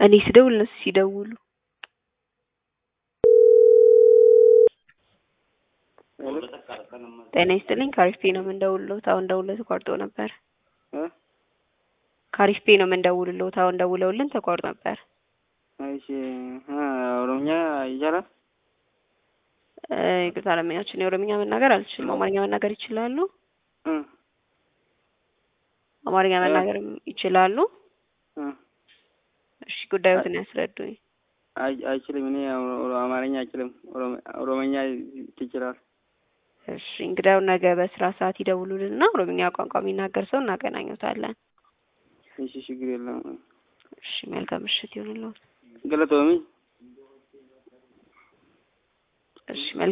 እኔ ስደውል እነሱ ሲደውሉ ጤና ይስጥልኝ ካሪፍ ፔ ነው የምንደውልልዎት አሁን ደውለው ተቋርጦ ነበር ካሪፍ ፔ ነው የምንደውልልዎት አሁን ደውለውልን ተቋርጦ ነበር እሺ ኦሮምኛ ይቻላል ይቅርታ ለምኛችን የኦሮምኛ መናገር አልችልም አማርኛ መናገር ይችላሉ አማርኛ መናገር ይችላሉ እሺ ጉዳዮትን ያስረዱኝ አይችልም እኔ አማርኛ አይችልም ኦሮምኛ ትችላል እሺ እንግዲያው ነገ በስራ ሰዓት ይደውሉልንና ኦሮምኛ ቋንቋ የሚናገር ሰው እናገናኙታለን እሺ ችግር የለም እሺ መልካም ምሽት ይሁንልዎት ገለቶሚ እሺ